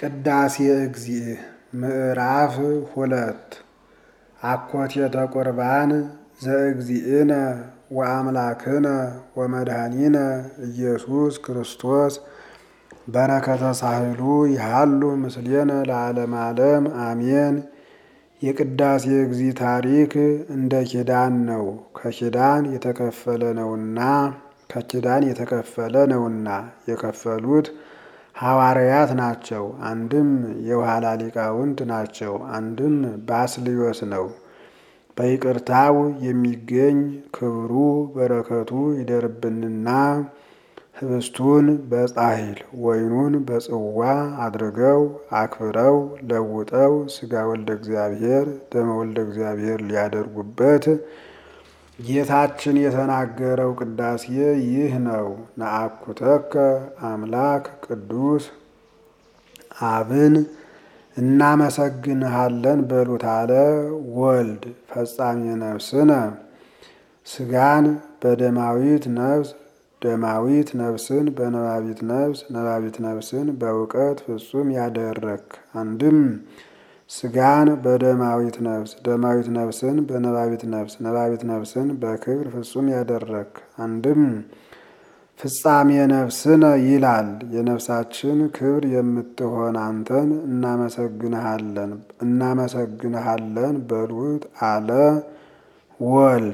ቅዳሴ እግዚእ ምዕራፍ ሁለት አኮቴተ ቁርባን ዘእግዚእነ ወአምላክነ ወመድኃኒነ ኢየሱስ ክርስቶስ በረከተ ሳህሉ ይሃሉ ምስሌነ ለዓለመ ዓለም አሜን። የቅዳሴ እግዚእ ታሪክ እንደ ኪዳን ነው። ከኪዳን የተከፈለ ነውና ከኪዳን የተከፈለ ነውና የከፈሉት ሐዋርያት ናቸው። አንድም የኋላ ሊቃውንት ናቸው። አንድም ባስልዮስ ነው። በይቅርታው የሚገኝ ክብሩ በረከቱ ይደርብንና ህብስቱን በጻሕል ወይኑን በጽዋ አድርገው አክብረው ለውጠው ሥጋ ወልደ እግዚአብሔር ደመ ወልደ እግዚአብሔር ሊያደርጉበት ጌታችን የተናገረው ቅዳሴ ይህ ነው። ነአኩተከ አምላክ ቅዱስ አብን እናመሰግንሃለን በሉት አለ ወልድ ፈጻሜ ነፍስነ ሥጋን በደማዊት ነፍስ ደማዊት ነፍስን በነባቢት ነፍስ ነባቢት ነፍስን በእውቀት ፍጹም ያደረክ አንድም ሥጋን በደማዊት ነፍስ ደማዊት ነፍስን በነባቢት ነፍስ ነባቢት ነፍስን በክብር ፍጹም ያደረክ አንድም ፍጻሜ ነፍስነ ይላል። የነፍሳችን ክብር የምትሆን አንተን እናመሰግንሃለን እናመሰግንሃለን በሉት አለ ወልድ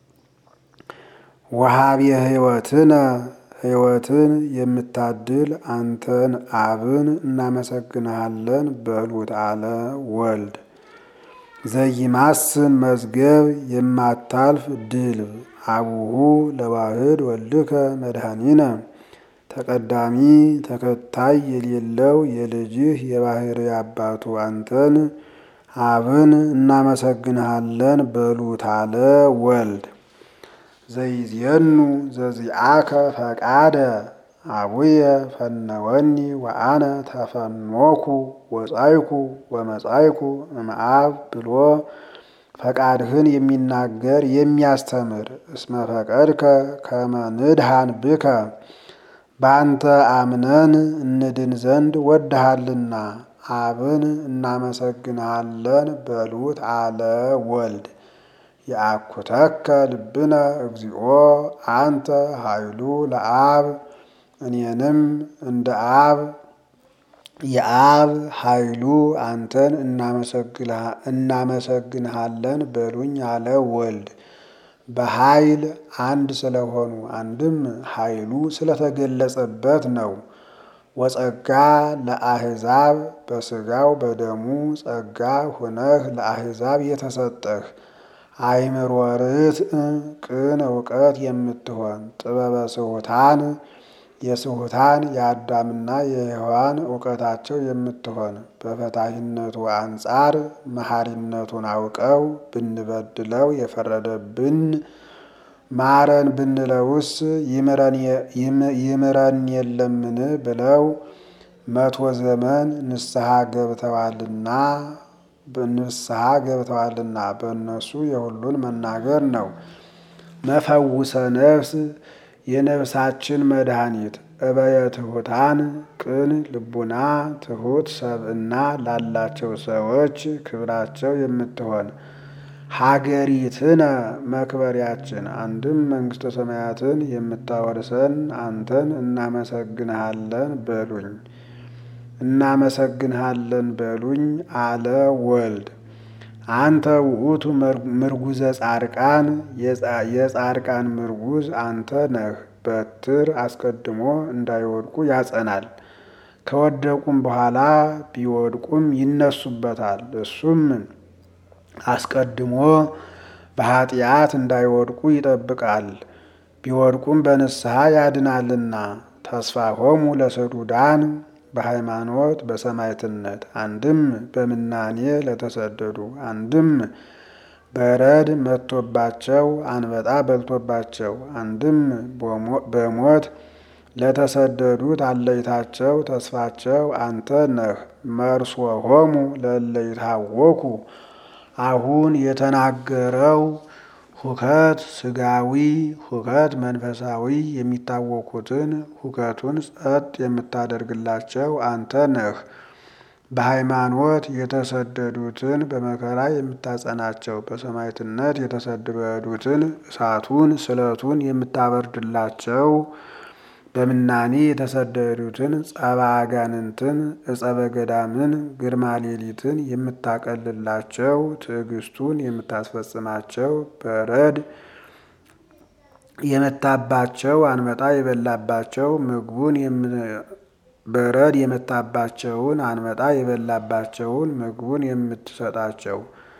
ወሃቤ ሕይወትነ ሕይወትን የምታድል አንተን አብን እናመሰግንሃለን በሉት አለ ወልድ ዘይማስን መዝገብ የማታልፍ ድልብ አቡሁ ለዋህድ ወልድከ መድኃኒነ ተቀዳሚ ተከታይ የሌለው የልጅህ የባህሪ አባቱ አንተን አብን እናመሰግንሃለን በሉት አለ ወልድ ዘይዜኑ ዘዚአከ ፈቃደ አቡየ ፈነወኒ ወአነ ተፈኖኩ ወጻይኩ ወመጻይኩ እምአብ ብሎ ፈቃድህን የሚናገር የሚያስተምር እስመ ፈቀድከ ከመ ንድሃን ብከ በአንተ አምነን እንድን ዘንድ ወድሃልና አብን እናመሰግንሃለን በሉት አለ ወልድ የአኩተከ ልብነ እግዚኦ አንተ ኃይሉ ለአብ እኔንም እንደ አብ የአብ ኃይሉ አንተን እናመሰግንሃለን በሉኝ አለ ወልድ። በኃይል አንድ ስለሆኑ አንድም ኃይሉ ስለተገለጸበት ነው። ወጸጋ ለአሕዛብ በሥጋው በደሙ ጸጋ ሁነህ ለአሕዛብ የተሰጠህ አይምሮ ርትዕ ቅን እውቀት የምትሆን ጥበበ ስሑታን የስሑታን የአዳምና የሔዋን እውቀታቸው የምትሆን በፈታሂነቱ አንጻር መሐሪነቱን አውቀው ብንበድለው የፈረደብን ማረን ብንለውስ ይምረን የለምን ብለው መቶ ዘመን ንስሐ ገብተዋልና ንስሐ ገብተዋልና በእነሱ የሁሉን መናገር ነው። መፈውሰ ነፍስ የነፍሳችን መድኃኒት እበየ ትሑታን ቅን ልቡና ትሑት ሰብእና ላላቸው ሰዎች ክብራቸው የምትሆን ሀገሪትነ መክበሪያችን አንድም መንግሥተ ሰማያትን የምታወርሰን አንተን እናመሰግንሃለን በሉኝ እናመሰግንሃለን በሉኝ አለ ወልድ። አንተ ውእቱ ምርጉዘ ጻድቃን የጻድቃን ምርጉዝ አንተ ነህ። በትር አስቀድሞ እንዳይወድቁ ያጸናል። ከወደቁም በኋላ ቢወድቁም ይነሱበታል። እሱም አስቀድሞ በኃጢአት እንዳይወድቁ ይጠብቃል። ቢወድቁም በንስሐ ያድናልና ተስፋሆሙ ለሰዱዳን በሃይማኖት በሰማዕትነት አንድም በምናኔ ለተሰደዱ አንድም በረድ መጥቶባቸው አንበጣ በልቶባቸው አንድም በሞት ለተሰደዱት አለይታቸው ተስፋቸው አንተ ነህ። መርሶሆሙ ለእለይታወኩ አሁን የተናገረው ሁከት ስጋዊ ሁከት መንፈሳዊ የሚታወኩትን ሁከቱን ጸጥ የምታደርግላቸው አንተ ነህ። በሃይማኖት የተሰደዱትን በመከራ የምታጸናቸው በሰማዕትነት የተሰደዱትን እሳቱን ስለቱን የምታበርድላቸው በምናኔ የተሰደዱትን ጸባ አጋንንትን እጸበ ገዳምን ግርማ ሌሊትን የምታቀልላቸው ትዕግስቱን የምታስፈጽማቸው በረድ የመታባቸው አንበጣ የበላባቸው ምግቡን በረድ የመታባቸውን አንበጣ የበላባቸውን ምግቡን የምትሰጣቸው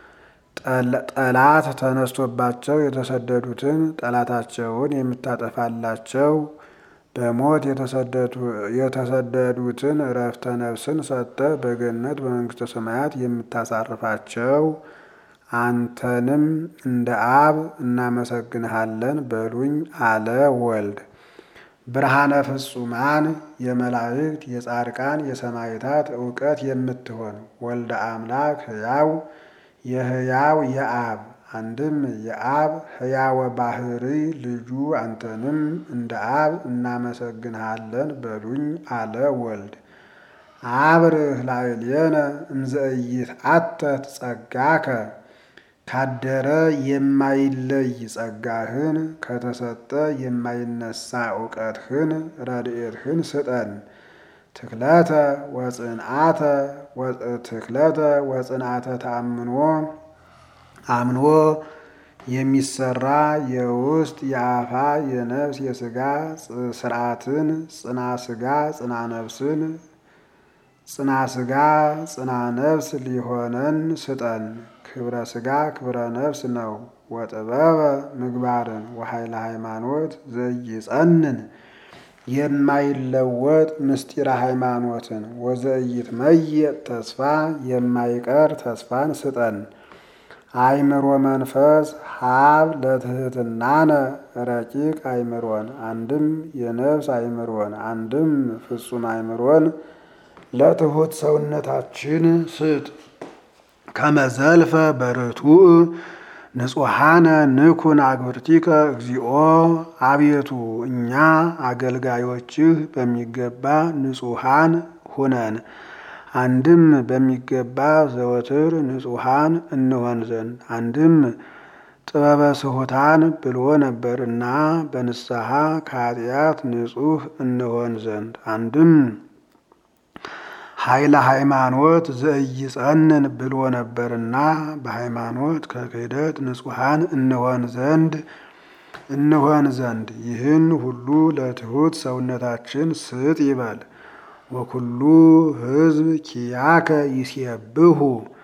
ጠላት ተነስቶባቸው የተሰደዱትን ጠላታቸውን የምታጠፋላቸው በሞት የተሰደዱትን እረፍተ ነፍስን ሰጥተ በገነት በመንግስተ ሰማያት የምታሳርፋቸው አንተንም እንደ አብ እናመሰግንሃለን በሉኝ አለ ወልድ። ብርሃነ ፍጹማን የመላእክት የጻድቃን የሰማዕታት እውቀት የምትሆን ወልደ አምላክ ሕያው የሕያው የአብ አንድም የአብ ሕያወ ባህሪ ልጁ አንተንም እንደ አብ እናመሰግንሃለን በሉኝ አለ ወልድ። አብርህ ላዕሌነ እምዘእይት አተት ጸጋከ ካደረ የማይለይ ጸጋህን ከተሰጠ የማይነሳ እውቀትህን ረድኤትህን ስጠን። ትክለተ ወጽንዓተ ትክለተ ወጽንዓተ ተአምኖ አምኖ የሚሰራ የውስጥ የአፋ የነፍስ የስጋ ስርዓትን ጽና ስጋ ጽና ነፍስን ጽና ስጋ ጽና ነፍስ ሊሆነን ስጠን። ክብረ ስጋ ክብረ ነፍስ ነው። ወጥበበ ምግባርን ወኃይለ ሃይማኖት ዘይጸንን የማይለወጥ ምስጢረ ሃይማኖትን ወዘኢይትመየጥ ተስፋ የማይቀር ተስፋን ስጠን። አእምሮ መንፈስ ሀብ ለትህትናነ ረቂቅ አእምሮን አንድም የነፍስ አእምሮን አንድም ፍጹም አእምሮን ለትሑት ሰውነታችን ስጥ። ከመዘልፈ በርቱዕ ንጹሐነ ንኩን አግብርቲከ እግዚኦ አቤቱ እኛ አገልጋዮችህ በሚገባ ንጹሐን ሁነን አንድም በሚገባ ዘወትር ንጹሐን እንሆን ዘንድ አንድም ጥበበ ስሑታን ብሎ ነበርና በንስሐ ከኃጢአት ንጹሕ እንሆን ዘንድ አንድም ኃይለ ሃይማኖት ዘኢይጸንን ብሎ ነበርና በሃይማኖት ከክህደት ንጹሐን እንሆን ዘንድ እንሆን ዘንድ ይህን ሁሉ ለትሑት ሰውነታችን ስጥ ይበል። ወኩሉ ሕዝብ ኪያከ ይሴብሑ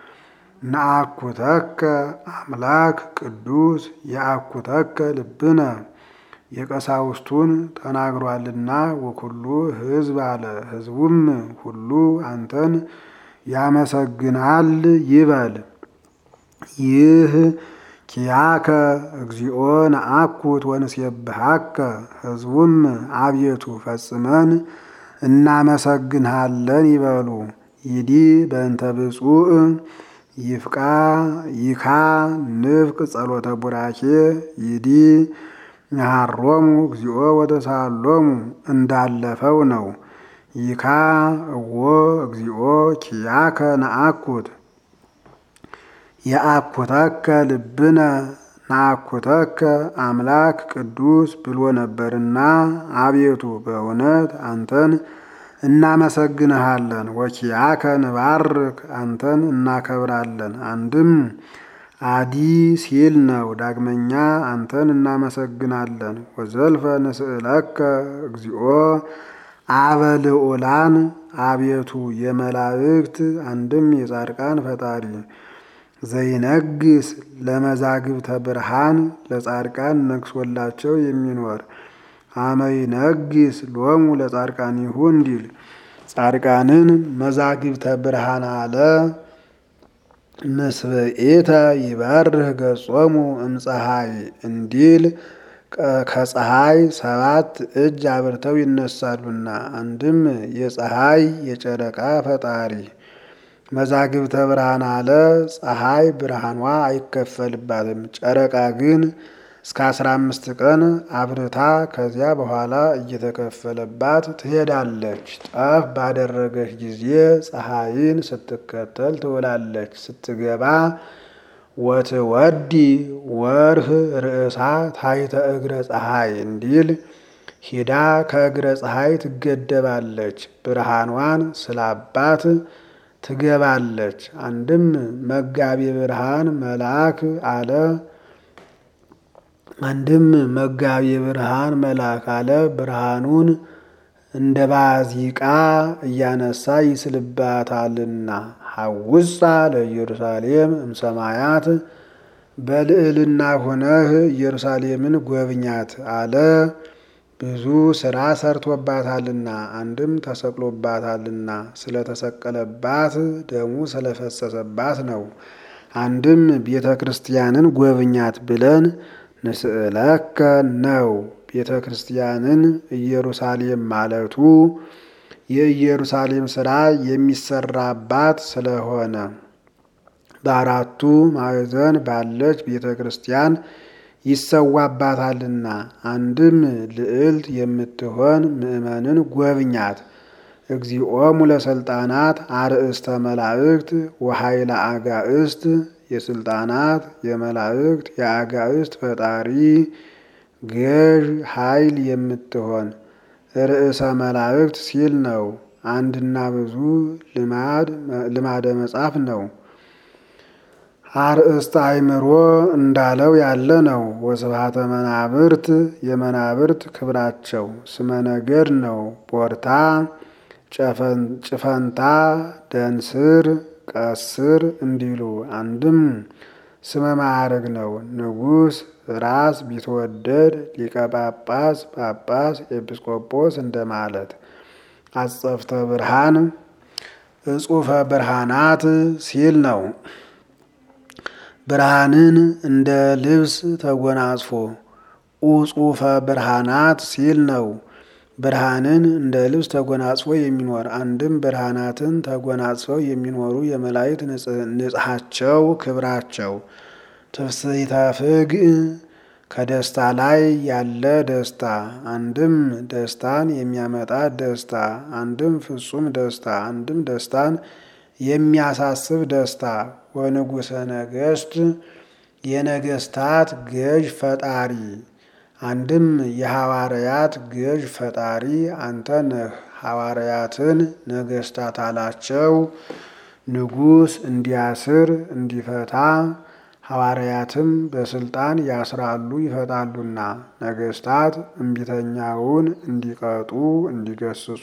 ነአኩተከ አምላክ ቅዱስ የአኩተከ ልብነ የቀሳውስቱን ተናግሯልና ወኩሉ ሕዝብ አለ። ሕዝቡም ሁሉ አንተን ያመሰግናል ይበል። ይህ ኪያከ እግዚኦ ነአኩት ወንሴብሐከ ሕዝቡም አቤቱ ፈጽመን እናመሰግንሃለን ይበሉ። ይዲ በእንተ ብፁዕ ይፍቃ ይካ ንፍቅ ጸሎተ ቡራኬ ይዲ ያሃሮሙ እግዚኦ ወተሳሎሙ እንዳለፈው ነው። ይካ እዎ እግዚኦ ኪያከ ነአኩት የአኩተከ ልብነ ናኩተከ አምላክ ቅዱስ ብሎ ነበርና አቤቱ በእውነት አንተን እናመሰግንሃለን። ወኪያከ ንባርክ አንተን እናከብራለን። አንድም አዲ ሲል ነው። ዳግመኛ አንተን እናመሰግናለን። ወዘልፈ ንስእለከ እግዚኦ አበ ልዑላን አቤቱ የመላእክት አንድም የጻድቃን ፈጣሪ ዘይነግስ ለመዛግብተ ብርሃን ለጻድቃን ነግሶላቸው የሚኖር አመይነግስ ሎሙ ለጻድቃኒሁ እንዲል ጻድቃንን መዛግብተ ብርሃን አለ። ምስብኤተ ይበርህ ገጾሙ እምፀሐይ እንዲል ከፀሐይ ሰባት እጅ አብርተው ይነሳሉና አንድም የፀሐይ የጨረቃ ፈጣሪ መዛግብተ ብርሃን አለ። ፀሐይ ብርሃኗ አይከፈልባትም፣ ጨረቃ ግን እስከ አስራ አምስት ቀን አብርታ ከዚያ በኋላ እየተከፈለባት ትሄዳለች። ጠፍ ባደረገች ጊዜ ፀሐይን ስትከተል ትውላለች። ስትገባ ወትወዲ ወርህ ርእሳ ታሕተ እግረ ፀሐይ እንዲል ሂዳ ከእግረ ፀሐይ ትገደባለች። ብርሃኗን ስላባት ትገባለች። አንድም መጋቢ ብርሃን መልአክ አለ አንድም መጋቢ ብርሃን መልአክ አለ ብርሃኑን እንደ ባዚቃ እያነሳ ይስልባታልና። ሐውሳ ለኢየሩሳሌም እምሰማያት በልዕልና ሆነህ ኢየሩሳሌምን ጎብኛት አለ። ብዙ ስራ ሰርቶባታልና አንድም ተሰቅሎባታልና ስለተሰቀለባት ደሙ ስለፈሰሰባት ነው። አንድም ቤተ ክርስቲያንን ጎብኛት ብለን ንስእለከ ነው። ቤተ ክርስቲያንን ኢየሩሳሌም ማለቱ የኢየሩሳሌም ስራ የሚሰራባት ስለሆነ በአራቱ ማዕዘን ባለች ቤተ ክርስቲያን ይሰዋባታልና። አንድም ልዕልት የምትሆን ምእመንን ጎብኛት። እግዚኦሙ ለስልጣናት አርእስተ መላእክት ወኃይለ አጋእስት የስልጣናት የመላእክት የአጋእስት ፈጣሪ ገዥ ኃይል የምትሆን ርዕሰ መላእክት ሲል ነው። አንድና ብዙ ልማደ መጻፍ ነው። አርእስተ አእምሮ እንዳለው ያለ ነው። ወስብሐተ መናብርት የመናብርት ክብራቸው ስመ ነገድ ነው። ቦርታ፣ ጭፈንታ፣ ደንስር፣ ቀስር እንዲሉ አንድም ስመ ማዕረግ ነው። ንጉሥ፣ ራስ፣ ቢትወደድ፣ ሊቀ ጳጳስ፣ ጳጳስ፣ ኤጲስቆጶስ እንደማለት። አጸፍተ ብርሃን እጹፈ ብርሃናት ሲል ነው። ብርሃንን እንደ ልብስ ተጎናጽፎ ኡጹፈ ብርሃናት ሲል ነው። ብርሃንን እንደ ልብስ ተጎናጽፎ የሚኖር አንድም ብርሃናትን ተጎናጽፈው የሚኖሩ የመላእክት ንጽሐቸው ክብራቸው። ትፍስሕተ ፍግእ ከደስታ ላይ ያለ ደስታ አንድም ደስታን የሚያመጣ ደስታ አንድም ፍጹም ደስታ አንድም ደስታን የሚያሳስብ ደስታ። ወንጉሠ ነገሥት የነገስታት ገዥ ፈጣሪ አንድም የሐዋርያት ገዥ ፈጣሪ አንተ ነህ። ሐዋርያትን ነገስታት አላቸው። ንጉሥ እንዲያስር እንዲፈታ ሐዋርያትም በስልጣን ያስራሉ ይፈታሉና፣ ነገስታት እምቢተኛውን እንዲቀጡ እንዲገስጹ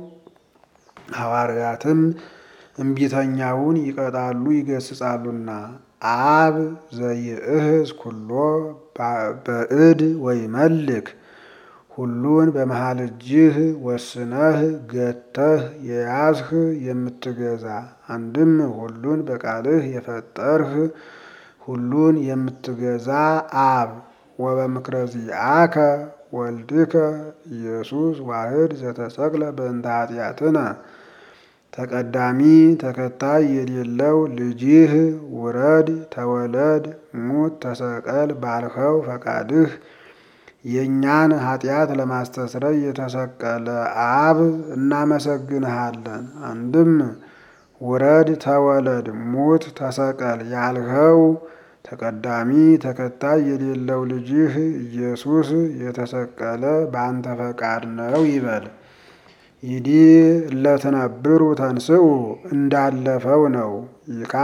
ሐዋርያትም እምቢተኛውን ይቀጣሉ ይገስጻሉና። አብ ዘይእህዝ ኩሎ በእድ ወይ መልክ ሁሉን በመሃል እጅህ ወስነህ ገተህ የያዝህ የምትገዛ አንድም ሁሉን በቃልህ የፈጠርህ ሁሉን የምትገዛ አብ ወበምክረ ዚአከ ወልድከ ኢየሱስ ዋህድ ዘተሰቅለ በእንተ ኃጢአትነ ተቀዳሚ ተከታይ የሌለው ልጅህ ውረድ ተወለድ ሙት ተሰቀል ባልኸው ፈቃድህ የእኛን ኃጢአት ለማስተስረይ የተሰቀለ አብ እናመሰግንሃለን። አንድም ውረድ ተወለድ ሙት ተሰቀል ያልኸው ተቀዳሚ ተከታይ የሌለው ልጅህ ኢየሱስ የተሰቀለ በአንተ ፈቃድ ነው ይበል። ይዲ እለትነብሩ ተንስኡ እንዳለፈው ነው። ይካ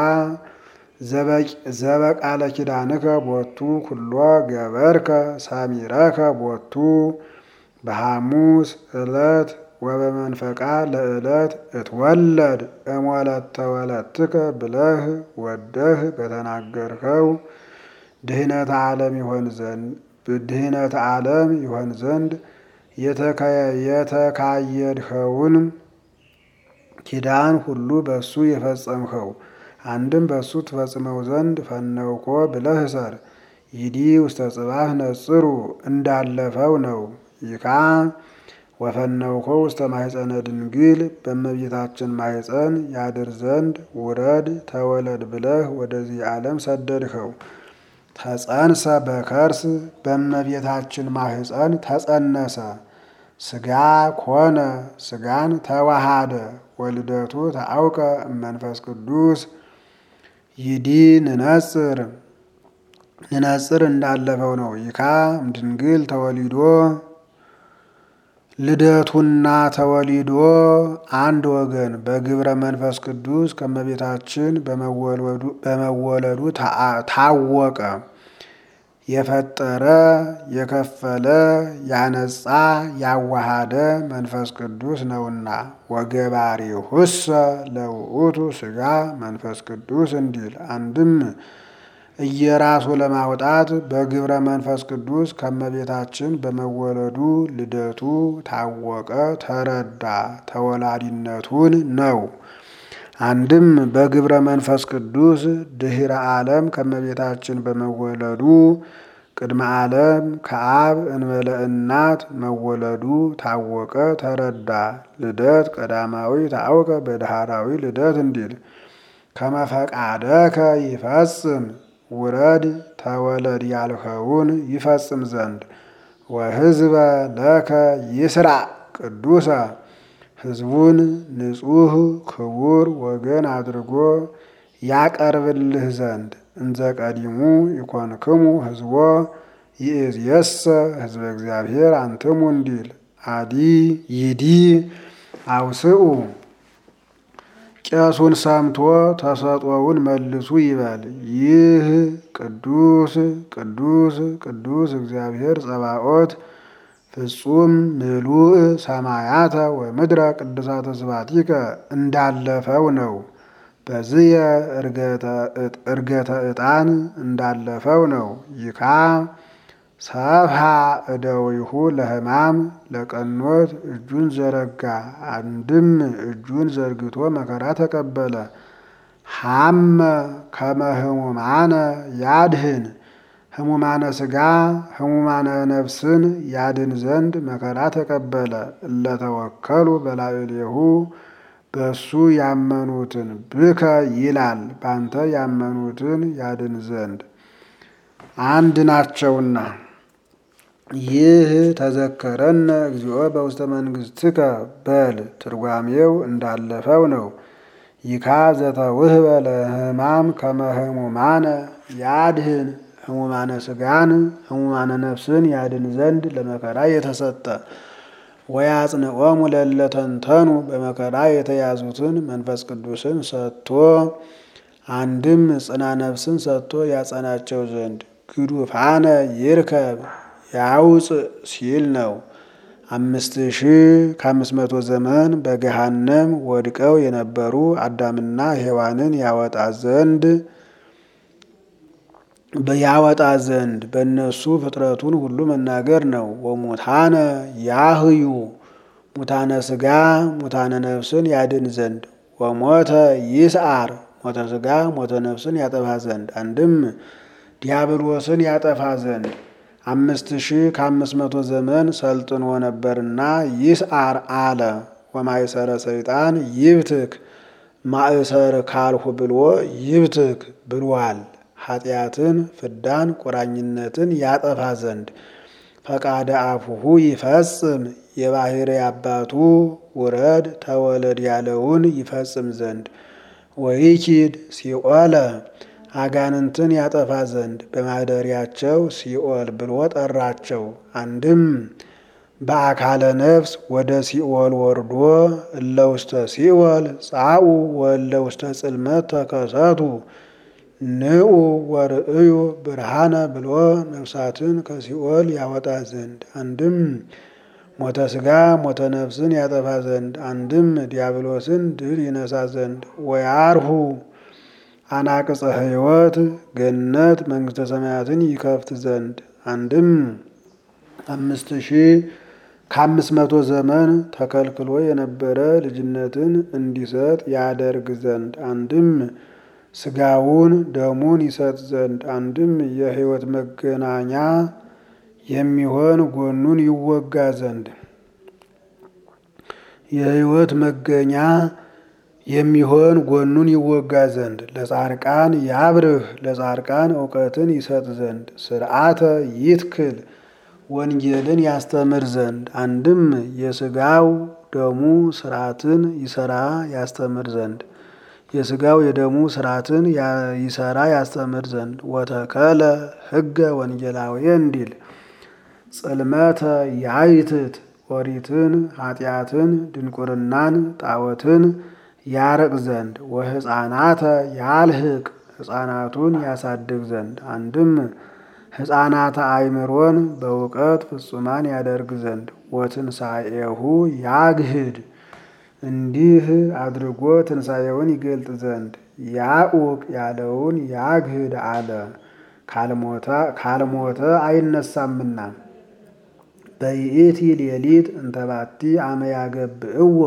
ዘበቃለ ኪዳንከ ቦቱ ኩሎ ገበርከ ሳሚረከ ቦቱ በሐሙስ ዕለት ወበመንፈቃ ለዕለት እትወለድ እሞለተ ወለትከ ብለህ ወደህ በተናገርከው ድህነተ ዓለም ይሆን ዘንድ ድህነተ ዓለም ይሆን ዘንድ የተካየድኸውን ኪዳን ሁሉ በሱ የፈጸምኸው አንድም በሱ ትፈጽመው ዘንድ ፈነውኮ ብለህ እሰር። ይዲ ውስተ ጽባህ ነጽሩ እንዳለፈው ነው። ይካ ወፈነውኮ ውስተ ማሕፀነ ድንግል በእመቤታችን ማሕፀን ያድር ዘንድ ውረድ ተወለድ ብለህ ወደዚህ ዓለም ሰደድኸው። ተጸንሰ በከርስ በእመቤታችን ማህፀን ተጸነሰ። ስጋ ኮነ ስጋን ተዋሃደ። ወልደቱ ተአውቀ እመንፈስ ቅዱስ ይዲ ንነጽር ንነጽር እንዳለፈው ነው። ይካ እምድንግል ተወሊዶ ልደቱና ተወሊዶ አንድ ወገን በግብረ መንፈስ ቅዱስ ከመቤታችን በመወለዱ ታወቀ። የፈጠረ የከፈለ ያነጻ ያዋሃደ መንፈስ ቅዱስ ነውና ወገባሪሁሰ ለውእቱ ስጋ መንፈስ ቅዱስ እንዲል አንድም እየራሱ ለማውጣት በግብረ መንፈስ ቅዱስ ከመቤታችን በመወለዱ ልደቱ ታወቀ ተረዳ ተወላዲነቱን ነው። አንድም በግብረ መንፈስ ቅዱስ ድህረ ዓለም ከመቤታችን በመወለዱ ቅድመ ዓለም ከአብ እንበለ እናት መወለዱ ታወቀ ተረዳ። ልደት ቀዳማዊ ታወቀ በዳህራዊ ልደት እንዲል ከመፈቃደከ ይፈጽም ውረድ ተወለድ ያልኸውን ይፈጽም ዘንድ ወሕዝበ ለከ ይስራ ቅዱሰ ሕዝቡን ንጹሕ ክቡር ወገን አድርጎ ያቀርብልህ ዘንድ እንዘ ቀዲሙ ይኮንክሙ ሕዝቦ ይእዜሰ ሕዝበ እግዚአብሔር አንትሙ እንዲል አዲ ይዲ አውስኡ ቄሱን ሰምቶ ተሰጦውን መልሱ ይበል። ይህ ቅዱስ ቅዱስ ቅዱስ እግዚአብሔር ጸባኦት ፍጹም ምሉእ ሰማያተ ወምድረ ቅዱሳተ ስባቲከ እንዳለፈው ነው። በዝየ እርገተ ዕጣን እንዳለፈው ነው። ይካ ሰብሃ እደዊሁ ለሕማም ለቀኖት እጁን ዘረጋ። አንድም እጁን ዘርግቶ መከራ ተቀበለ። ሐመ ከመ ህሙማነ ያድህን ህሙማነ ሥጋ ህሙማነ ነፍስን ያድን ዘንድ መከራ ተቀበለ። እለተወከሉ በላዕሌሁ በሱ ያመኑትን ብከ ይላል ባንተ ያመኑትን ያድን ዘንድ አንድ ናቸውና። ይህ ተዘከረነ እግዚኦ በውስተ መንግሥትከ በል ትርጓሜው እንዳለፈው ነው። ይካ ዘተውህበ ለሕማም ከመ ህሙማነ ያድህን ህሙማነ ሥጋን ህሙማነ ነፍስን ያድን ዘንድ ለመከራ የተሰጠ ወያጽንዖሙ ለለተንተኑ በመከራ የተያዙትን መንፈስ ቅዱስን ሰጥቶ አንድም ጽና ነፍስን ሰጥቶ ያጸናቸው ዘንድ ግዱፋነ ይርከብ ያውፅ ሲል ነው። አምስት ሺህ ከአምስት መቶ ዘመን በገሃነም ወድቀው የነበሩ አዳምና ሔዋንን ያወጣ ዘንድ ያወጣ ዘንድ በእነሱ ፍጥረቱን ሁሉ መናገር ነው። ወሙታነ ያህዩ ሙታነ ሥጋ ሙታነ ነፍስን ያድን ዘንድ ወሞተ ይስዓር ሞተ ሥጋ ሞተ ነፍስን ያጠፋ ዘንድ አንድም ዲያብሎስን ያጠፋ ዘንድ አምስት ሺህ ከአምስት መቶ ዘመን ሰልጥኖ ነበርና ይስዓር አለ። ወማእሰረ ሰይጣን ይብትክ ማእሰር ካልሁ ብሎ ይብትክ ብሏል። ኃጢአትን ፍዳን ቁራኝነትን ያጠፋ ዘንድ ፈቃደ አፉሁ ይፈጽም የባሕሪ አባቱ ውረድ ተወለድ ያለውን ይፈጽም ዘንድ ወይኪድ ሲኦለ አጋንንትን ያጠፋ ዘንድ በማደሪያቸው ሲኦል ብሎ ጠራቸው። አንድም በአካለ ነፍስ ወደ ሲኦል ወርዶ እለ ውስተ ሲኦል ጻኡ ወእለ ውስተ ጽልመት ተከሰቱ ንዑ ወርእዩ ብርሃነ ብሎ ነፍሳትን ከሲኦል ያወጣ ዘንድ አንድም ሞተ ሥጋ ሞተ ነፍስን ያጠፋ ዘንድ አንድም ዲያብሎስን ድል ይነሳ ዘንድ ወያርሁ አናቅጸ ሕይወት ገነት መንግሥተ ሰማያትን ይከፍት ዘንድ አንድም አምስት ሺህ ከአምስት መቶ ዘመን ተከልክሎ የነበረ ልጅነትን እንዲሰጥ ያደርግ ዘንድ አንድም ሥጋውን ደሙን ይሰጥ ዘንድ አንድም የሕይወት መገናኛ የሚሆን ጎኑን ይወጋ ዘንድ የሕይወት መገኛ የሚሆን ጎኑን ይወጋ ዘንድ ለጻድቃን ያብርህ ለጻድቃን እውቀትን ይሰጥ ዘንድ ስርዓተ ይትክል ወንጌልን ያስተምር ዘንድ አንድም የስጋው ደሙ ስርዓትን ይሰራ ያስተምር ዘንድ የስጋው የደሙ ስርዓትን ይሰራ ያስተምር ዘንድ ወተከለ ሕገ ወንጌላዊ እንዲል ጽልመተ ያይትት ኦሪትን ኃጢአትን ድንቁርናን ጣዖትን ያርቅ ዘንድ ወሕፃናተ ያልህቅ ሕፃናቱን ያሳድግ ዘንድ አንድም ሕፃናተ አእምሮን በእውቀት ፍጹማን ያደርግ ዘንድ ወትንሣኤሁ ያግህድ እንዲህ አድርጎ ትንሣኤውን ይገልጥ ዘንድ ያኡቅ ያለውን ያግህድ አለ። ካልሞተ አይነሳምና በይእቲ ሌሊት እንተባቲ አመ ያገብእዎ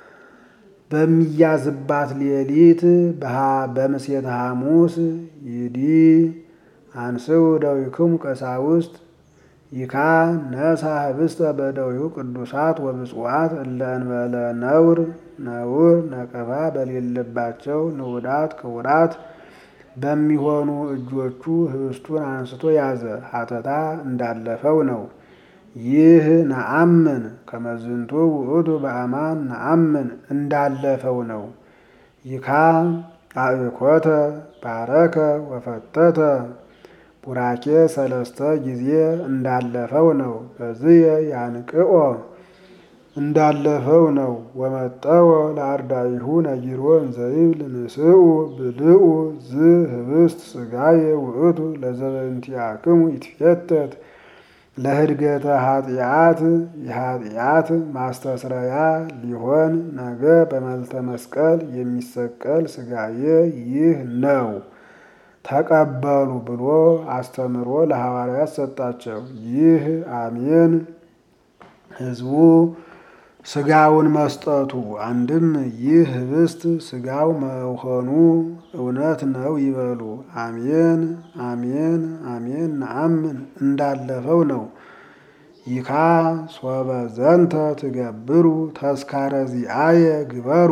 በሚያዝባት ሌሊት በምሴተ ሐሙስ ይዲ አንስው ደዊክሙ ቀሳውስት ይካ ነሳ ህብስተ በደዊሁ ቅዱሳት ወብፁዓት እለ እንበለ ነውር ነውር ነቀፋ በሌለባቸው ንዑዳት ክቡራት በሚሆኑ እጆቹ ህብስቱን አንስቶ ያዘ። ሀተታ እንዳለፈው ነው። ይህ ነአምን ከመዝንቱ ውእቱ በአማን ነአምን እንዳለፈው ነው። ይካ አእኮተ ባረከ ወፈተተ ቡራኬ ሰለስተ ጊዜ እንዳለፈው ነው። በዝየ ያንቅኦ እንዳለፈው ነው። ወመጠወ ለአርዳኢሁ ነጊሮ እንዘይብል ንስኡ ብልኡ ዝ ህብስት ስጋዬ ውእቱ ለዘበንቲአክሙ ይትፌተት ለህድገተ ኃጢአት የኃጢአት ማስተስረያ ሊሆን ነገ በመልተ መስቀል የሚሰቀል ስጋዬ ይህ ነው ተቀበሉ ብሎ አስተምሮ ለሐዋርያት ሰጣቸው። ይህ አሜን ህዝቡ ስጋውን መስጠቱ አንድም ይህ ህብስት ስጋው መሆኑ እውነት ነው ይበሉ። አሜን አሜን አሜን ነአምን እንዳለፈው ነው። ይካ ሶበ ዘንተ ትገብሩ ተስካረ ዚአየ ግበሩ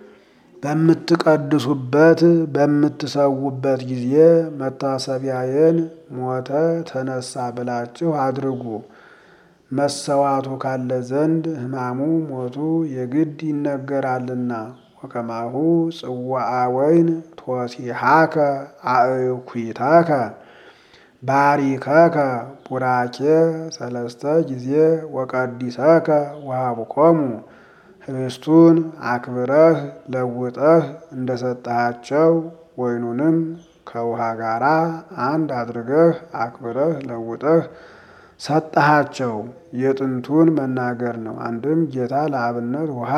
በምትቀድሱበት በምትሰዉበት ጊዜ መታሰቢያዬን ሞተ ተነሳ ብላችሁ አድርጉ። መሰዋቱ ካለ ዘንድ ሕማሙ ሞቱ የግድ ይነገራልና። ወከማሁ ጽዋአ ወይን ቶሲሃከ አእኩይተከ ባሪከከ ቡራኬ ሰለስተ ጊዜ ወቀዲሰከ ወሀብኮሙ ህብስቱን አክብረህ ለውጠህ እንደሰጠሃቸው ወይኑንም ከውሃ ጋራ አንድ አድርገህ አክብረህ ለውጠህ ሰጠሃቸው። የጥንቱን መናገር ነው። አንድም ጌታ ለአብነት ውሃ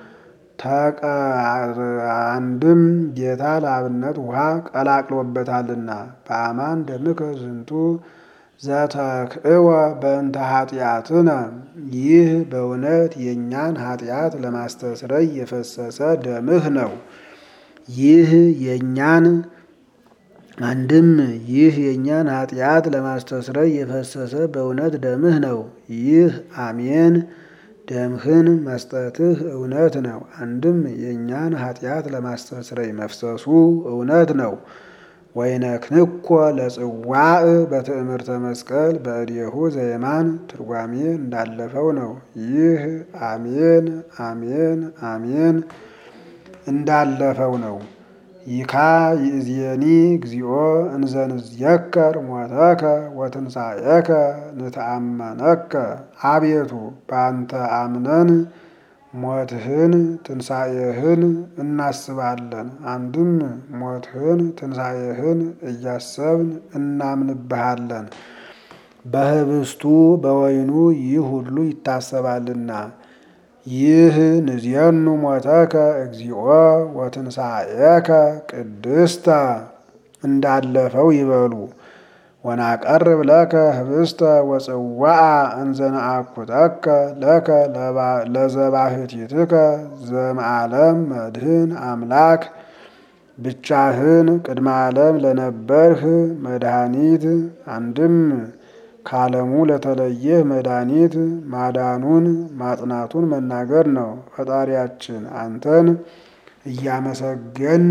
አንድም ጌታ ለአብነት ውሃ ቀላቅሎበታልና በአማን ደምከ ዝንቱ ዘተክእወ በእንተ ኃጢአትነ ይህ በእውነት የእኛን ኃጢአት ለማስተስረይ የፈሰሰ ደምህ ነው። ይህ የእኛን አንድም ይህ የእኛን ኃጢአት ለማስተስረይ የፈሰሰ በእውነት ደምህ ነው። ይህ አሜን ደምህን መስጠትህ እውነት ነው። አንድም የእኛን ኃጢአት ለማስተስረይ መፍሰሱ እውነት ነው። ወይነክንኮ ለጽዋዕ በትእምርተ መስቀል በእዴሁ ዘየማን ትርጓሜ እንዳለፈው ነው። ይህ አሜን አሜን አሜን እንዳለፈው ነው። ይካ ይእዜኒ እግዚኦ እንዘንዝየከር ሞተከ ወትንሣኤከ ንተአመነከ አቤቱ በአንተ አምነን ሞትህን ትንሣኤህን እናስባለን። አንድም ሞትህን ትንሣኤህን እያሰብን እናምንብሃለን። በህብስቱ በወይኑ ይህ ሁሉ ይታሰባልና። ይህ ንዜኑ ሞተከ እግዚኦ ወትንሣኤከ ቅድስተ እንዳለፈው ይበሉ። ወናቀርብ ለከ ህብስተ ወጽዋዓ እንዘነአኩተከ ለከ ለዘባህቲትከ ዘመዓለም መድህን አምላክ ብቻህን ቅድመ ዓለም ለነበርህ መድኃኒት አንድም ከዓለሙ ለተለየህ መድኃኒት ማዳኑን ማጽናቱን መናገር ነው። ፈጣሪያችን አንተን እያመሰገን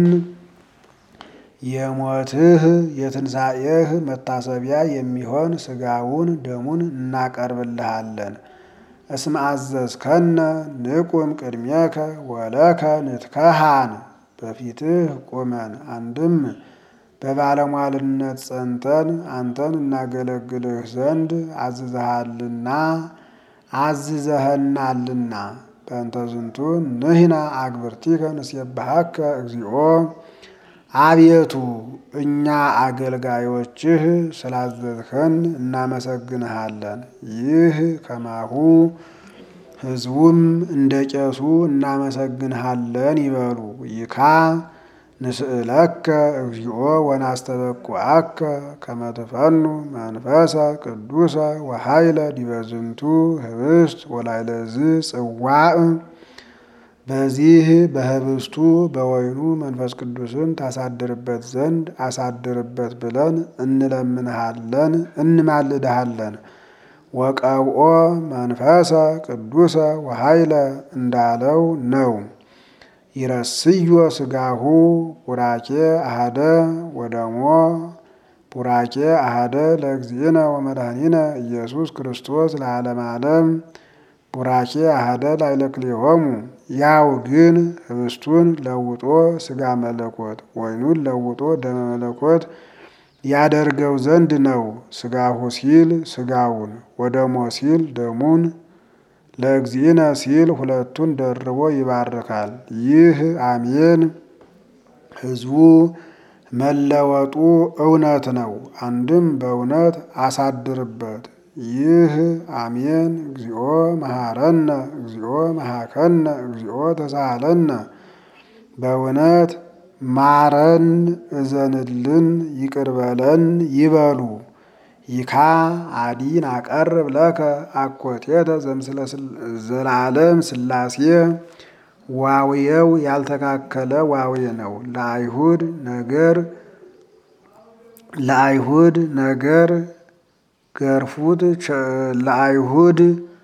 የሞትህ የትንሣኤህ መታሰቢያ የሚሆን ሥጋውን ደሙን እናቀርብልሃለን። እስመ አዘዝከነ ንቁም ቅድሜከ ወለከ ንትከሃን በፊትህ ቁመን አንድም በባለሟልነት ጸንተን አንተን እናገለግልህ ዘንድ አዝዘሃልና አዝዘኸናልና። በእንተ ዝንቱ ንሕነ አግብርቲከ ንሴብሐከ እግዚኦ አቤቱ እኛ አገልጋዮችህ ስላዘዝኸን እናመሰግንሃለን። ይህ ከማሁ ሕዝቡም እንደ ቄሱ እናመሰግንሃለን ይበሉ። ይካ ንስእለከ እግዚኦ ወናስተበቁዐከ ከመ ትፈኑ መንፈሰ ቅዱሰ ወኃይለ ዲበ ዝንቱ ኅብስት ወላዕለዝ ጽዋዕ በዚህ በኅብስቱ በወይኑ መንፈስ ቅዱስን ታሳድርበት ዘንድ አሳድርበት ብለን እንለምንሃለን እንማልድሃለን። ወቀብኦ መንፈሰ ቅዱሰ ወኃይለ እንዳለው ነው። ይረስዮ ሥጋሁ ቡራኬ አሃደ ወደሞ ቡራኬ አሃደ ለእግዚእነ ወመድኃኒነ ኢየሱስ ክርስቶስ ለዓለመ ዓለም ቡራኬ አሃደ ላዕለ ክልኤሆሙ። ያው ግን ኅብስቱን ለውጦ ሥጋ መለኮት ወይኑን ለውጦ ደመ መለኮት ያደርገው ዘንድ ነው። ሥጋሁ ሲል ሥጋውን ወደሞ ሲል ደሙን ለእግዚእነ ሲል ሁለቱን ደርቦ ይባርካል። ይህ አሜን ሕዝቡ መለወጡ እውነት ነው። አንድም በእውነት አሳድርበት። ይህ አሜን እግዚኦ መሐረነ እግዚኦ መሐከነ እግዚኦ ተሳሃለነ በእውነት ማረን፣ እዘንልን፣ ይቅርበለን ይበሉ። ይካ አዲን አቀርብ ለከ አኮቴተ ዘምስለ ዘላለም ሥላሴ ዋውየው ያልተካከለ ዋዌ ነው። ለአይሁድ ነገር ለአይሁድ ነገር ገርፉት ለአይሁድ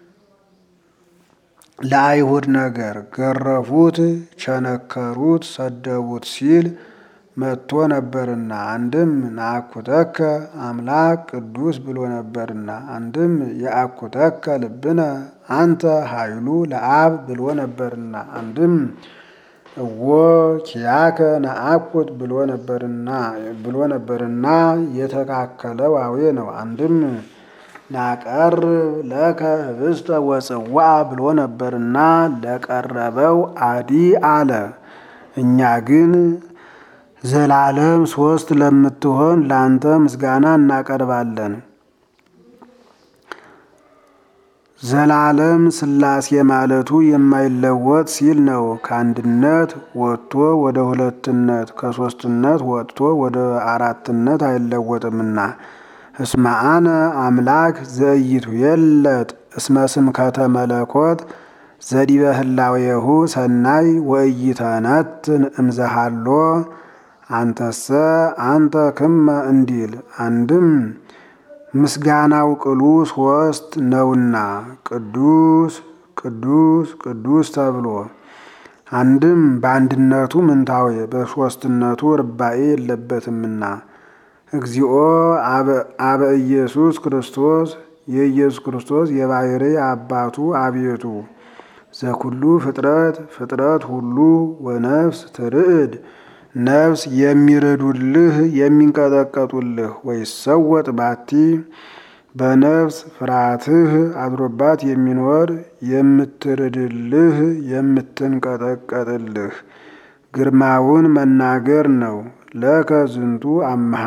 ለአይሁድ ነገር ገረፉት፣ ቸነከሩት፣ ሰደቡት ሲል መጥቶ ነበርና አንድም ነአኩተከ አምላክ ቅዱስ ብሎ ነበርና አንድም የአኩተከ ልብነ አንተ ኃይሉ ለአብ ብሎ ነበርና አንድም እዎ ኪያከ ነአኩት ብሎ ነበርና ብሎ ነበርና የተካከለ ዋዌ ነው። አንድም ናቀርብ ለከ ኅብስተ ወጽዋ ብሎ ነበርና ለቀረበው አዲ አለ። እኛ ግን ዘላለም ሶስት ለምትሆን ለአንተ ምስጋና እናቀርባለን። ዘላለም ሥላሴ ማለቱ የማይለወጥ ሲል ነው። ከአንድነት ወጥቶ ወደ ሁለትነት ከሶስትነት ወጥቶ ወደ አራትነት አይለወጥምና እስመ አነ አምላክ ዘኢይቱ የለጥ እስመ ስምከተ መለኮት ዘዲበ ህላዌሁ ሰናይ ወኢይተነትን እምዘሃሎ አንተሰ አንተ ክመ እንዲል አንድም ምስጋናው ቅሉ ሶስት ነውና ቅዱስ ቅዱስ ቅዱስ ተብሎ አንድም በአንድነቱ ምንታዌ በሶስትነቱ ርባኤ የለበትምና እግዚኦ አበ ኢየሱስ ክርስቶስ የኢየሱስ ክርስቶስ የባሕሪ አባቱ አቤቱ ዘኩሉ ፍጥረት ፍጥረት ሁሉ ወነፍስ ትርዕድ ነፍስ የሚረዱልህ የሚንቀጠቀጡልህ ወይሰወጥ ባቲ በነፍስ ፍርሃትህ አድሮባት የሚኖር የምትርድልህ የምትንቀጠቀጥልህ ግርማውን መናገር ነው። ለከ ዝንቱ አምሃ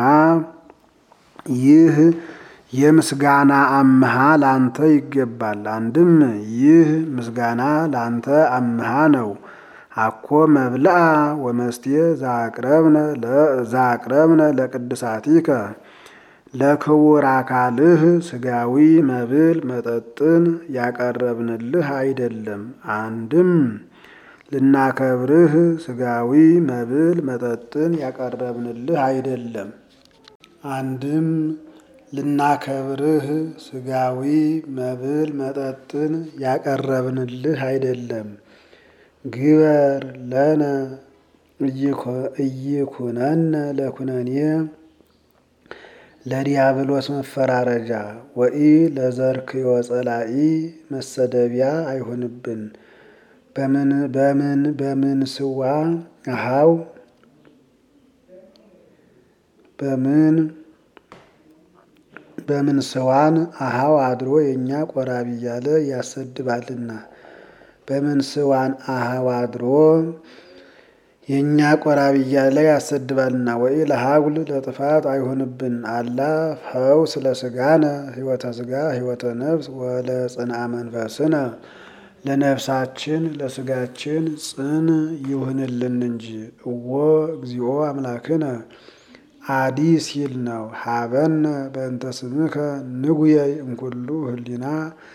ይህ የምስጋና አምሃ ላንተ ይገባል። አንድም ይህ ምስጋና ላንተ አምሃ ነው። አኮ መብልአ ወመስቴ ዛቅረብነ ለቅድሳቲከ ለክቡር አካልህ ስጋዊ መብል መጠጥን ያቀረብንልህ አይደለም። አንድም ልናከብርህ ስጋዊ መብል መጠጥን ያቀረብንልህ አይደለም። አንድም ልናከብርህ ስጋዊ መብል መጠጥን ያቀረብንልህ አይደለም። ግበር ለነ እይኩነነ ለኩነኔ ለዲያብሎስ መፈራረጃ ወኢ ለዘርክዮ ጸላኢ መሰደቢያ አይሆንብን። በምን በምን በምን ስዋ አሃው በምን በምን ስዋን አሃው አድሮ የእኛ ቆራቢ እያለ ያሰድባልና በምን ስዋን አሃው አድሮ የእኛ ቆራቢ እያለ ያሰድባልና ወይ ለሀጉል ለጥፋት አይሆንብን። አላ ፈውስ ለስጋነ ህይወተ ስጋ ህይወተ ነፍስ ወለ ጽንአ መንፈስነ ለነፍሳችን ለስጋችን ጽን ይሁንልን እንጂ እወ እግዚኦ አምላክነ አዲ ሲል ነው። ሀበነ በእንተ ስምከ ንጉየይ እምኩሉ ህሊና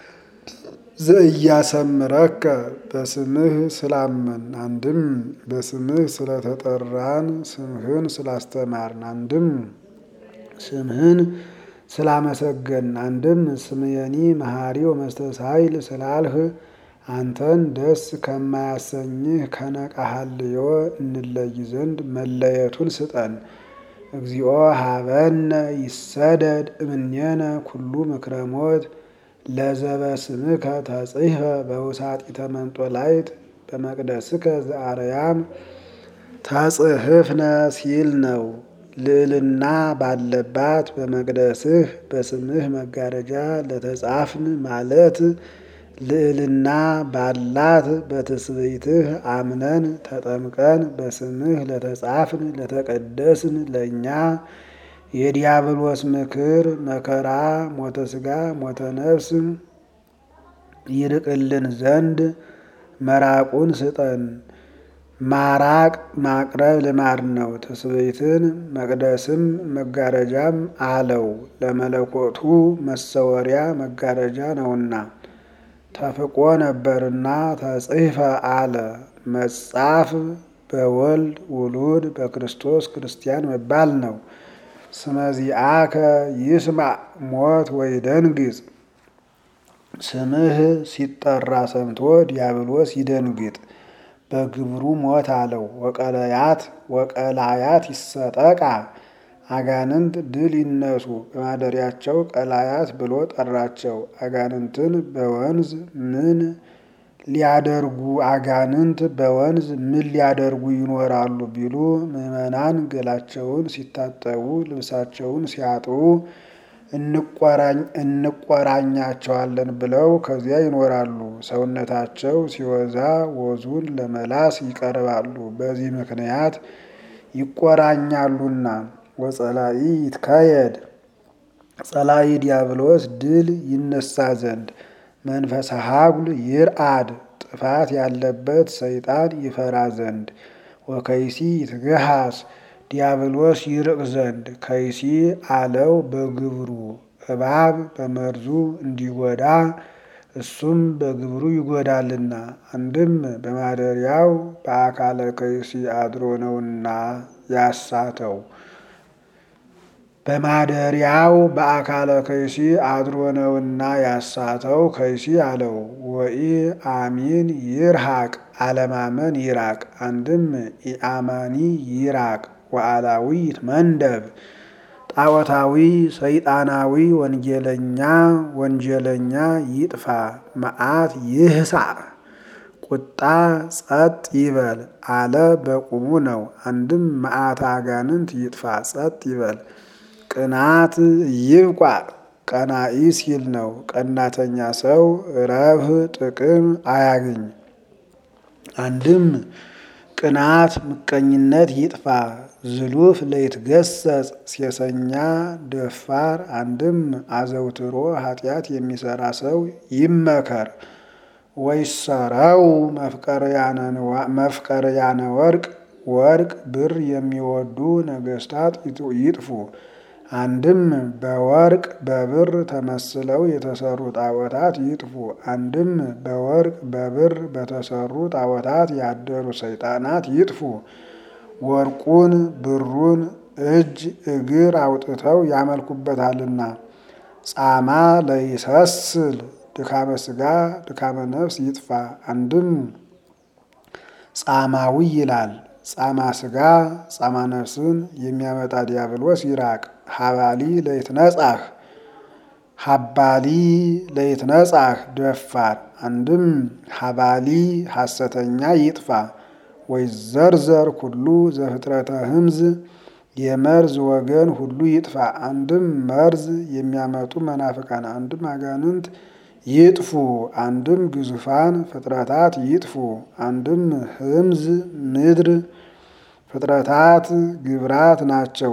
ዘእያሰምረከ በስምህ ስላመን አንድም በስምህ ስለተጠራን ስምህን ስላስተማርን አንድም ስምህን ስላመሰገን አንድም ስምየኒ መሐሪ ወመስተሳይል ስላልህ አንተን ደስ ከማያሰኝህ ከነቃሃልዮ እንለይ ዘንድ መለየቱን ስጠን። እግዚኦ ሀበነ ይሰደድ እምኔነ ኩሉ ምክረ ሞት ለዘበ ስምከ ተጽሕፈ በውሳጢተ መንጦላይት በመቅደስከ ዘአርያም ተጽሕፍነ ሲል ነው። ልዕልና ባለባት በመቅደስህ በስምህ መጋረጃ ለተጻፍን ማለት ልዕልና ባላት በትስብእትህ አምነን ተጠምቀን በስምህ ለተጻፍን ለተቀደስን ለእኛ የዲያብሎስ ምክር መከራ ሞተ ስጋ ሞተ ነፍስ ይርቅልን ዘንድ መራቁን ስጠን። ማራቅ ማቅረብ ልማድ ነው። ትስብእትን መቅደስም መጋረጃም አለው ለመለኮቱ መሰወሪያ መጋረጃ ነውና ተፍቆ ነበርና ተጽሕፈ አለ። መጻፍ በወልድ ውሉድ በክርስቶስ ክርስቲያን መባል ነው። ስመዚአከ ይስማዕ ሞት ወይ ደንግጽ ስምህ ሲጠራ ሰምቶ ዲያብሎስ ይደንግጥ በግብሩ ሞት አለው። ወቀለያት ወቀላያት ይሰጠቃ አጋንንት ድል ይነሱ በማደሪያቸው ቀላያት ብሎ ጠራቸው። አጋንንትን በወንዝ ምን ሊያደርጉ አጋንንት በወንዝ ምን ሊያደርጉ ይኖራሉ ቢሉ ምዕመናን ገላቸውን ሲታጠቡ ልብሳቸውን ሲያጥቡ እንቆራኛቸዋለን ብለው ከዚያ ይኖራሉ። ሰውነታቸው ሲወዛ ወዙን ለመላስ ይቀርባሉ። በዚህ ምክንያት ይቆራኛሉና ወጸላኢ ይትካየድ ጸላኢ ዲያብሎስ ድል ይነሳ ዘንድ መንፈሰ ሀጉል ይርአድ ጥፋት ያለበት ሰይጣን ይፈራ ዘንድ ወከይሲ ይትገሃስ ዲያብሎስ ይርቅ ዘንድ ከይሲ አለው በግብሩ እባብ በመርዙ እንዲጎዳ እሱም በግብሩ ይጎዳልና አንድም በማደሪያው በአካለ ከይሲ አድሮ ነውና ያሳተው በማደሪያው በአካለ ከይሲ አድሮ ነውና ያሳተው ከይሲ አለው። ወኢ አሚን ይርሃቅ አለማመን ይራቅ። አንድም ኢአማኒ ይራቅ ወአላዊ ይትመንደብ ጣዖታዊ ሰይጣናዊ ወንጌለኛ ወንጀለኛ ይጥፋ። መዓት ይህሳዕ ቁጣ ጸጥ ይበል አለ በቁሙ ነው። አንድም መዓት አጋንንት ይጥፋ ጸጥ ይበል። ቅናት ይብቋ ቀናኢ ሲል ነው። ቀናተኛ ሰው ረብህ ጥቅም አያግኝ። አንድም ቅናት ምቀኝነት ይጥፋ። ዝሉፍ ለይትገሰጽ ሴሰኛ ደፋር። አንድም አዘውትሮ ኃጢአት የሚሰራ ሰው ይመከር። ወይሰረው መፍቀርያነ ወርቅ ወርቅ ብር የሚወዱ ነገስታት ይጥፉ። አንድም በወርቅ በብር ተመስለው የተሰሩ ጣዖታት ይጥፉ። አንድም በወርቅ በብር በተሰሩ ጣዖታት ያደሩ ሰይጣናት ይጥፉ። ወርቁን ብሩን እጅ እግር አውጥተው ያመልኩበታልና። ጻማ ለይሰስል ድካመ ስጋ ድካመ ነፍስ ይጥፋ። አንድም ጻማዊ ይላል ጻማ ስጋ ጻማ ነፍስን የሚያመጣ ዲያብሎስ ይራቅ። ሀባሊ ለይትነጻህ ሀባሊ ለይትነጻህ ደፋር አንድም ሀባሊ ሐሰተኛ ይጥፋ። ወይዘርዘር ኩሉ ዘፍጥረተ ህምዝ የመርዝ ወገን ሁሉ ይጥፋ። አንድም መርዝ የሚያመጡ መናፍቃን፣ አንድም አጋንንት ይጥፉ። አንድም ግዙፋን ፍጥረታት ይጥፉ። አንድም ህምዝ ምድር ፍጥረታት ግብራት ናቸው።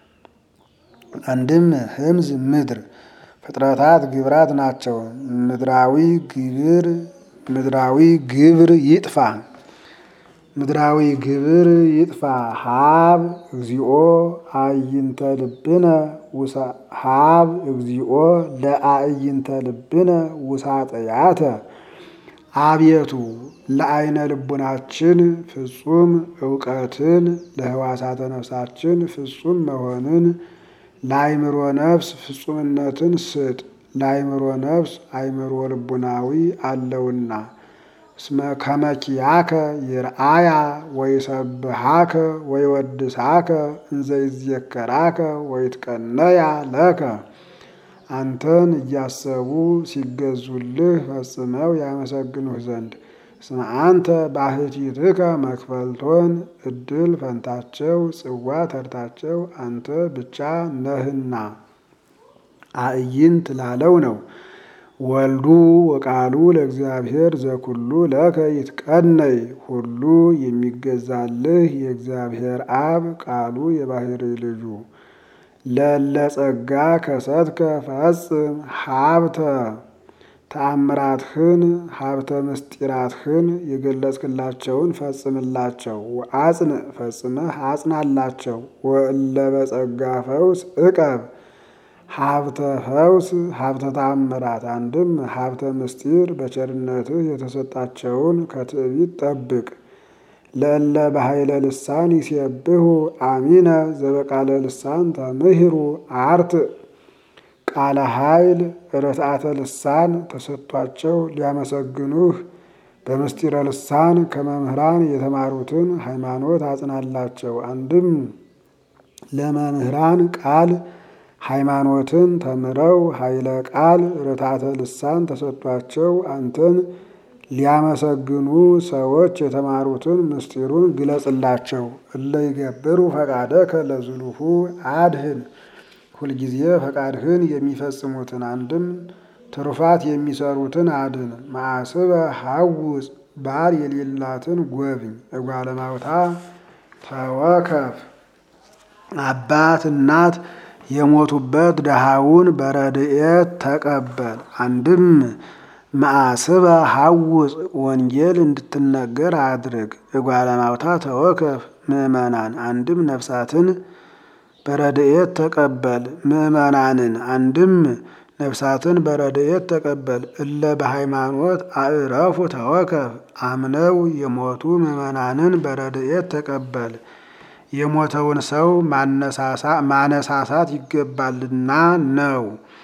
አንድም ህምዝ ምድር ፍጥረታት ግብራት ናቸው። ምድራዊ ግብር ምድራዊ ግብር ይጥፋ። ምድራዊ ግብር ይጥፋ። ሀብ እግዚኦ አዕይንተ ልብነ ሀብ እግዚኦ ለአዕይንተ ልብነ ውሳጠያተ አቤቱ ለአይነ ልቡናችን ፍጹም እውቀትን ለህዋሳተ ነፍሳችን ፍጹም መሆንን ለአይምሮ ነፍስ ፍጹምነትን ስጥ። ለአይምሮ ነፍስ አይምሮ ልቡናዊ አለውና እስመ ከመኪያከ ይርአያ ወይሰብሃከ ወይወድሳከ እንዘ ይዜከራከ ወይትቀነያ ለከ አንተን እያሰቡ ሲገዙልህ ፈጽመው ያመሰግኑህ ዘንድ እስመ አንተ ባሕቲትከ መክፈልቶን እድል ፈንታቸው ጽዋ ተርታቸው አንተ ብቻ ነህና አዕይንት ላለው ነው። ወልዱ ወቃሉ ለእግዚአብሔር ዘኩሉ ለከ ይትቀነይ ሁሉ የሚገዛልህ የእግዚአብሔር አብ ቃሉ የባህሪ ልጁ ለለጸጋ ከሰትከ ፈጽም ሀብተ ተአምራትህን ሀብተ ምስጢራትህን የገለጽክላቸውን ፈጽምላቸው። ወአጽን ፈጽመህ አጽናላቸው። ወእለ በጸጋ ፈውስ እቀብ ሀብተ ፈውስ ሀብተ ተአምራት አንድም ሀብተ ምስጢር በቸርነትህ የተሰጣቸውን ከትዕቢት ጠብቅ። ለእለ በኃይለ ልሳን ይሴብሑ አሚነ ዘበቃለ ልሳን ተምህሩ አርት ቃለ ኃይል ርትዓተ ልሳን ተሰጥቷቸው ሊያመሰግኑህ በምስጢረ ልሳን ከመምህራን የተማሩትን ሃይማኖት አጽናላቸው። አንድም ለመምህራን ቃል ሃይማኖትን ተምረው ኃይለ ቃል ርትዓተ ልሳን ተሰጥቷቸው አንተን ሊያመሰግኑ ሰዎች የተማሩትን ምስጢሩን ግለጽላቸው። እለ ይገብሩ ፈቃደከ ለዝሉሁ አድህን ሁልጊዜ ፈቃድህን የሚፈጽሙትን አንድም ትሩፋት የሚሰሩትን አድን። ማዕስበ ሐውፅ ባል የሌላትን ጎብኝ። እጓለ ማውታ ተወከፍ አባት እናት የሞቱበት ድሃውን በረድኤት ተቀበል። አንድም ማዕስበ ሐውፅ ወንጌል እንድትነገር አድርግ። እጓለ ማውታ ተወከፍ ምእመናን አንድም ነፍሳትን በረድኤት ተቀበል። ምእመናንን አንድም ነፍሳትን በረድኤት ተቀበል። እለ በሃይማኖት አዕረፉ ተወከፍ አምነው የሞቱ ምእመናንን በረድኤት ተቀበል። የሞተውን ሰው ማነሳሳት ይገባልና ነው።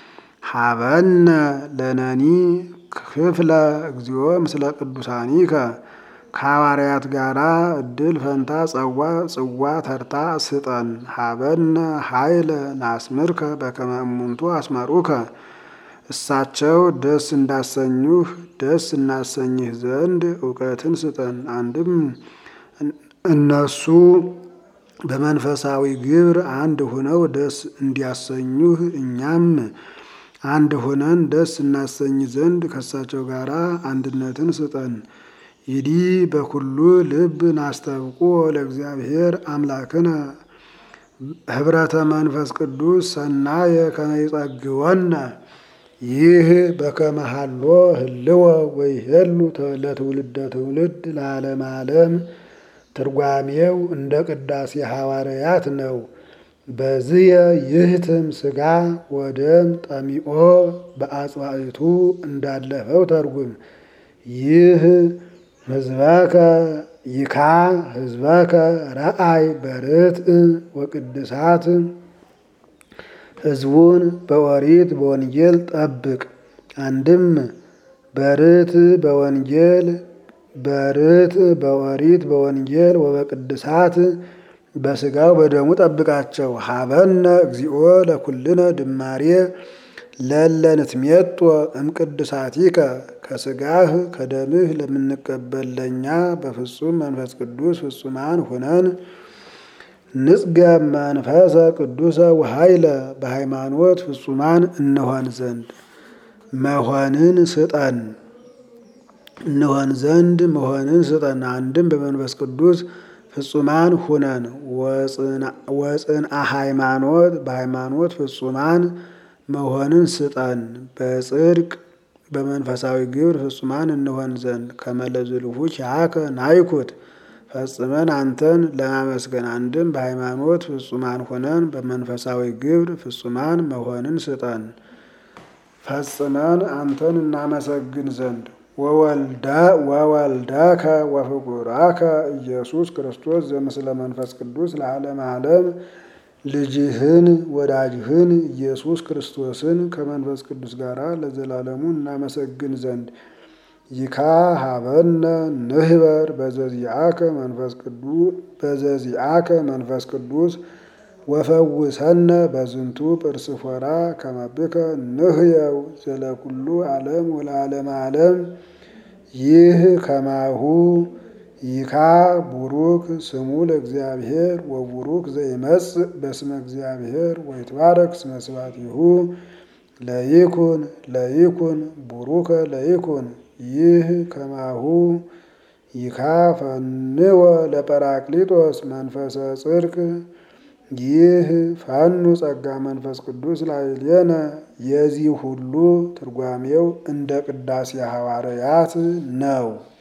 ሀበነ ለነኒ ክፍለ እግዚኦ ምስለ ቅዱሳኒከ ከሐዋርያት ጋራ እድል ፈንታ ጸዋ ጽዋ ተርታ ስጠን። ሀበነ ኃይለ ናስምርከ በከመ እሙንቱ አስመሩከ እሳቸው ደስ እንዳሰኙህ ደስ እናሰኝህ ዘንድ እውቀትን ስጠን። አንድም እነሱ በመንፈሳዊ ግብር አንድ ሆነው ደስ እንዲያሰኙህ እኛም አንድ ሆነን ደስ እናሰኝ ዘንድ ከእሳቸው ጋር አንድነትን ስጠን። ይዲ በኩሉ ልብ ናስተብቆ ለእግዚአብሔር አምላክነ ህብረተ መንፈስ ቅዱስ ሰናየ ከመ ይጸግወነ ይህ በከመሃሎ ህልወ ወይሄሉ ለትውልደ ትውልድ ለዓለም ዓለም ትርጓሜው እንደ ቅዳሴ ሐዋርያት ነው። በዝየ ይህትም ስጋ ወደም ጠሚኦ በአጽዋዕቱ እንዳለፈው ተርጉም። ይህ ህዝበከ ይካ ህዝበከ ረአይ በርትዕ ወቅድሳት ህዝቡን በኦሪት በወንጌል ጠብቅ። አንድም በርትዕ በወንጌል በርት በኦሪት በወንጌል ወበቅድሳት በስጋው በደሙ ጠብቃቸው። ሀበነ እግዚኦ ለኩልነ ድማሬ ለለንትሜጦ እምቅድሳቲከ ከስጋህ ከደምህ ለምንቀበል ለእኛ በፍጹም መንፈስ ቅዱስ ፍጹማን ሁነን ንጽገ መንፈሰ ቅዱሰ ወኃይለ በሃይማኖት ፍጹማን እንሆን ዘንድ መሆንን ስጠን እንሆን ዘንድ መሆንን ስጠን። አንድም በመንፈስ ቅዱስ ፍጹማን ሁነን ወጽንአ ሃይማኖት በሃይማኖት ፍጹማን መሆንን ስጠን። በጽድቅ በመንፈሳዊ ግብር ፍጹማን እንሆን ዘንድ ከመለዝልሁ ኪያከ ናይኩት ፈጽመን አንተን ለማመስገን አንድም በሃይማኖት ፍጹማን ሆነን በመንፈሳዊ ግብር ፍጹማን መሆንን ስጠን። ፈጽመን አንተን እናመሰግን ዘንድ ወወልደከ ወፍቁራከ ኢየሱስ ክርስቶስ ዘምስለ መንፈስ ቅዱስ ለዓለም ዓለም ልጅህን ወዳጅህን ኢየሱስ ክርስቶስን ከመንፈስ ቅዱስ ጋር ለዘላለሙ እናመሰግን ዘንድ ይካ ሀበነ ንህበር በዘዚአከ መንፈስ ቅዱስ በዘዚአከ መንፈስ ቅዱስ ወፈውሰነ በዝንቱ ጵርስፎራ ከመብከ ንህየው ዘለኩሉ ዓለም ወለዓለመ ዓለም ይህ ከማሁ ይካ ቡሩክ ስሙ ለእግዚአብሔር ወቡሩክ ዘይመጽእ በስመ እግዚአብሔር ወይትባረክ ስመ ስብሐቲሁ ለይኩን ለይኩን ቡሩከ ለይኩን ይህ ከማሁ ይካ ፈንወ ለጰራቅሊጦስ መንፈሰ ጽድቅ ይህ ፋኑ ጸጋ መንፈስ ቅዱስ ላዕሌነ የዚህ ሁሉ ትርጓሜው እንደ ቅዳሴ ሐዋርያት ነው።